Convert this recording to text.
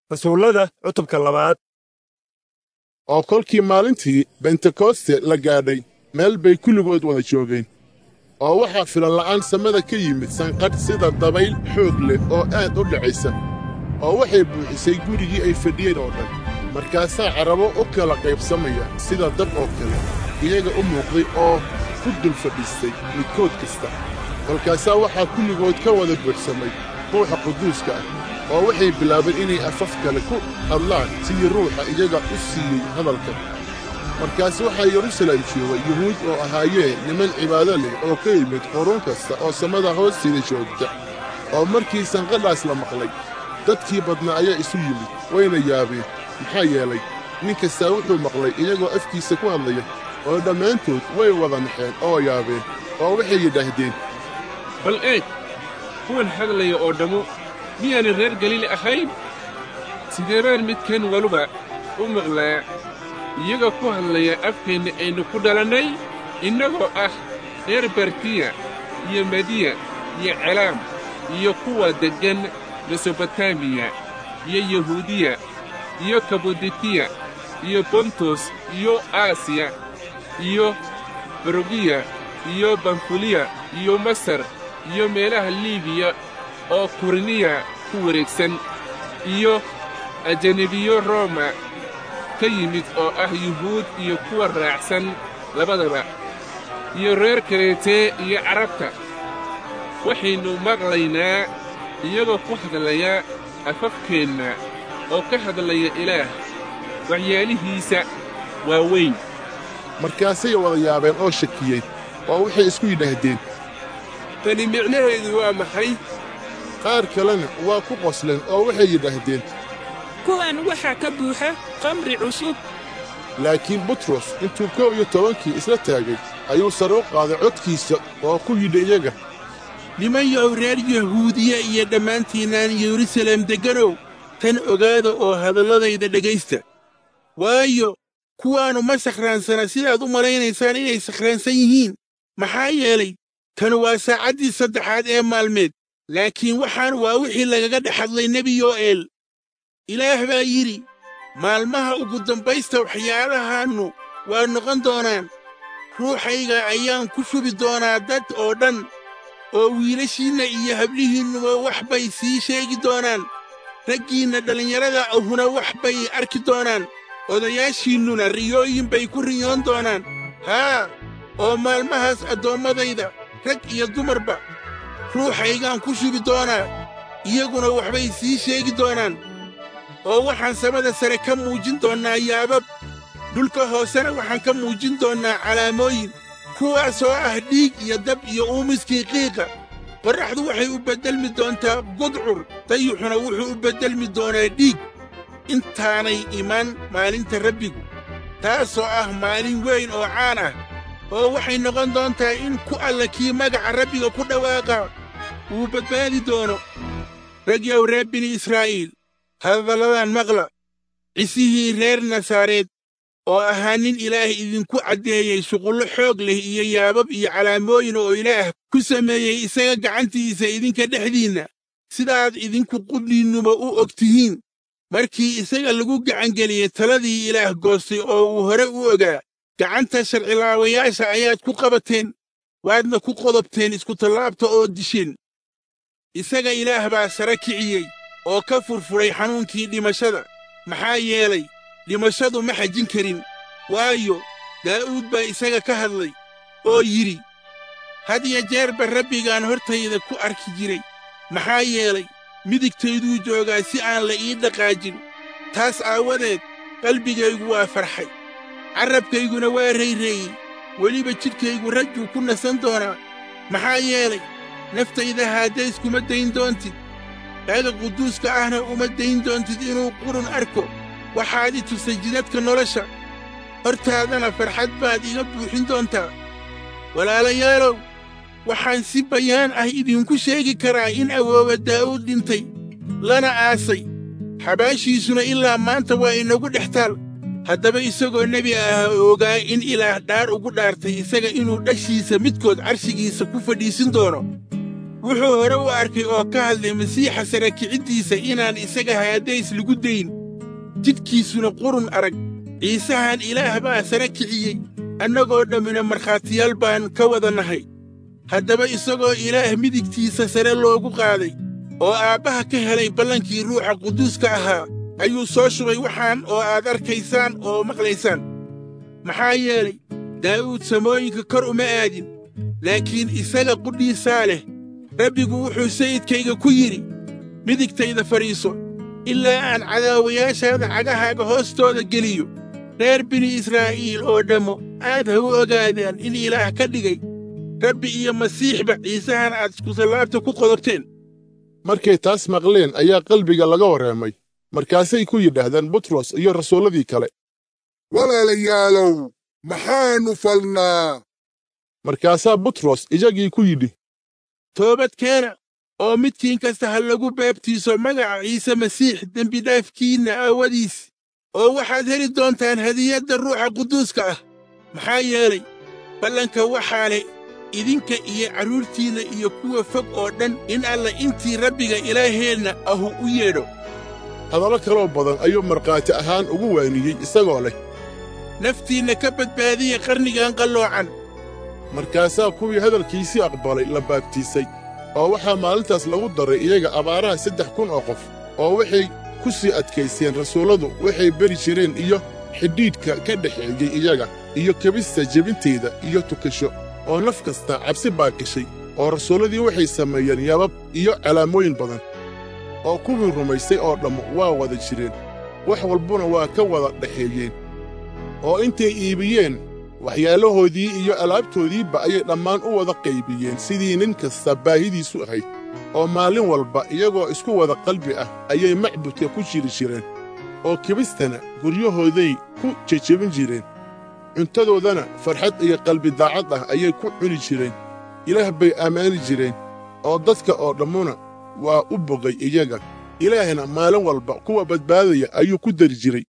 rasuullada cutubka labaad oo kolkii maalintii bentekoste la gaadhay meel bay kulligood wada joogeen oo waxaa filan la'aan samada ka yimid sanqadh sida dabayl xoog leh oo aad u dhacaysa oo waxay buuxisay gurigii ay fadhiyeen oo dhan markaasaa carabo u kala qaybsamaya sida dab oo kale iyaga u muuqday oo ku dul fadhiistay midkood kasta kolkaasaa waxaa kulligood ka wada buuxsamay ruuxa quduuska ah oo waxay bilaabeen inay afaf kale ku hadlaan sidii ruuxa iyaga u siiyey hadalka markaas waxaa yerusalem joogay yuhuud oo ahaayeen niman cibaado leh oo ka yimid qurun kasta oo samada hoosteeda joogta oo markii sanqadhaas la maqlay dadkii badnaa ayaa isu yimid wayna yaabeen maxaa yeelay nin kastaa wuxuu maqlay iyagoo afkiisa ku hadlaya oo dhammaantood way wada naxeen oo yaabeen oo waxay yidhaahdeen bal eeg kuwan hadlaya oo dhammu miyaanay reer galiili ahayn sidee baan midkan waluba u maqlaa iyaga ku hadlaya afkeenna aynu ku dhalannay innagoo ah reer bartiya iyo mediya iyo celaam iyo kuwa deggan mesobotamiya iyo yahuudiya iyo kabuditiya iyo bontos iyo aasiya iyo barogiya iyo bamfuliya iyo masar iyo meelaha liibiya oo kuriniya ku wareegsan iyo ajanabiyo rooma ka yimid oo ah yuhuud iyo kuwa raacsan labadaba iyo reer kareetee iyo carabta waxaynu maqlaynaa iyagoo ku hadlaya afafkeenna oo ka hadlaya ilaah waxyaalihiisa waa weyn markaasay wada yaabeen oo shakiyeen oo waxay isku yidhaahdeen tani micnaheedu waa maxay qaar kalena waa ku qosleen oo waxay yidhaahdeen kuwan waxaa ka buuxa qamri cusub laakiin butros intuu kow iyo tobankii isla taagay ayuu sare u qaaday codkiisa oo ku yidhi iyaga nimanyow reer yahuudiya iyo dhammaantiinnaan yerusalem degganow tan ogaada oo hadalladayda dhegaysta waayo kuwaannu ma sakhraansana sidaad u malaynaysaan inay sakhraansan yihiin maxaa yeelay tanu waa saacaddii saddexaad ee maalmeed laakiin waxaan waa wixii lagaga dhex hadlay nebi yo'eel ilaah baa yidhi maalmaha ugu dambaysta waxyaalahaannu waa noqon doonaan ruuxayga ayaan ku shubi doonaa dad oo dhan oo wiilashiinna iyo hablihiinnuba wax bay sii sheegi doonaan raggiinna dhallinyarada ahuna wax bay arki doonaan odayaashiinnuna riyooyin bay ku riyoon doonaan haa oo maalmahaas addoommadayda rag iyo dumarba ruuxaygaan ku shubi doonaa iyaguna waxbay sii sheegi doonaan oo waxaan samada sare ka muujin doonnaa yaabab dhulka hoosena waxaan ka muujin doonnaa calaamooyin kuwaasoo ah dhiig iyo dab iyo uumiskii qiiqa qorraxdu waxay u beddelmi doontaa gudcur dayuxuna wuxuu u beddelmi doonaa dhiig intaanay iman maalinta rabbigu taasoo ah maalin weyn oo caan ah oo waxay noqon doontaa in ku alla kii magaca rabbiga ku dhawaaqa uu badbaadi doono ragyow reer bini israa'iil hadalladan maqla cisihii reer nasaareed oo ahaa nin ilaah idinku caddeeyey shuqullo xoog leh iyo yaabab iyo calaamooyin oo ilaah ku sameeyey isaga gacantiisa idinka dhexdiinna sidaad idinku qudhiinnuba u og tihiin markii isaga lagu gacangeliyey taladii ilaah goostay oo uu hore u ogaa gacanta sharcilaawayaasha ayaad ku qabateen waadna ku qodobteen iskutallaabta oo disheen isaga ilaah baa sare kiciyey oo ka furfuray xanuunkii dhimashada maxaa yeelay dhimashadu ma xajin karin waayo daa'uud baa isaga ka hadlay oo yidhi had ya jeerba rabbigaan hortayda ku arki jiray maxaa yeelay midigtayduu joogaa si aan la ii dhaqaajin taas aawadeed qalbigaygu waa farxay carrabkayguna waa rayreeyey weliba jidhkaygu rajuu ku nasan doonaa maxaa yeelay naftayda haaddays kuma dayn doontid kaaga quduuska ahna uma dayn doontid inuu qurun arko waxaad i tusay jidadka nolosha hortaadana farxad baad iga buuxin doontaa walaalayaalow waxaan si bayaan ah idinku sheegi karaa in awoowa daa'uud dhintay lana aasay xabaashiisuna ilaa maanta waa inagu dhex taal haddaba isagoo nebi ah ogaa in ilaah dhaar ugu dhaartay isaga inuu dhashiisa midkood carshigiisa ku fadhiisin doono wuxuu hore u arkay oo ka hadlay masiixa sara kiciddiisa inaan isaga haadays lagu dayn jidhkiisuna qurun arag ciisahan ilaah baa sara kiciyey annagoo dhammina markhaatiyaal baan ka wada nahay haddaba isagoo ilaah midigtiisa sare loogu qaaday oo aabbaha ka helay ballankii ruuxa quduuska ahaa ayuu soo shubay waxaan oo aad arkaysaan oo maqlaysaan maxaa yeelay daa'uud samooyinka kor uma aadin laakiin isaga qudhiisaa leh rabbigu wuxuu sayidkayga ku yidhi midigtayda fadhiiso ilaa aan cadaawayaashaada cagahaaga hoostooda geliyo reer bini israa'iil oo dhammo aad ha u ogaadaan in ilaah ka dhigay rabbi iyo masiixba ciisahan aad iskusallaabta ku qodorteen markay taas maqleen ayaa qalbiga laga warreemay markaasay ku yidhaahdeen butros iyo rasuulladii kale walaalayaalow maxaannu falnaa markaasaa butros iyagii ku yidhi toobad keena oo midkiin kasta ha lagu baabtiiso magaca ciise masiix dembidhaafkiinna aawadiis oo waxaad heli doontaan hadiyadda ruuxa quduuska ah maxaa yeelay ballanka waxaa leh idinka iyo carruurtiinna iyo kuwa fog oo dhan in alla intii rabbiga ilaaheenna ahu u yeedho hadallo kaloo badan ayuu markhaati ahaan ugu waaniyey isagoo leh naftiinna ka badbaadiya qarnigan qalloocan markaasaa kuwii hadalkiisii aqbalay la baabtiisay oo waxaa maalintaas lagu daray iyaga abaaraha saddex kun oo qof oo waxay ku sii adkaysteen rasuulladu waxay beri jireen iyo xidhiidhka ka dhexeeyey iyaga iyo kebista jebinteeda iyo tukasho oo naf kasta cabsi baa gashay oo rasuulladii waxay sameeyeen yabab iyo calaamooyin badan oo kuwii rumaystay oo dhammu waa wada jireen wax walbuna waa ka wada dhexeeyeen oo intay iibiyeen waxyaalahoodii iyo alaabtoodiiba ayay dhammaan u wada qaybiyeen sidii nin kasta baahidiisu ahayd oo maalin walba iyagoo isku wada qalbi ah ayay macbudka ku jiri jireen oo kibistana guryahooday ku jejebin jireen cuntadoodana farxad iyo qalbi daacad ah ayay ku cuni jireen ilaah bay ammaani jireen oo dadka oo dhammuna waa u bogay iyaga ilaahna maalin walba kuwa badbaadaya ayuu ku dari jiray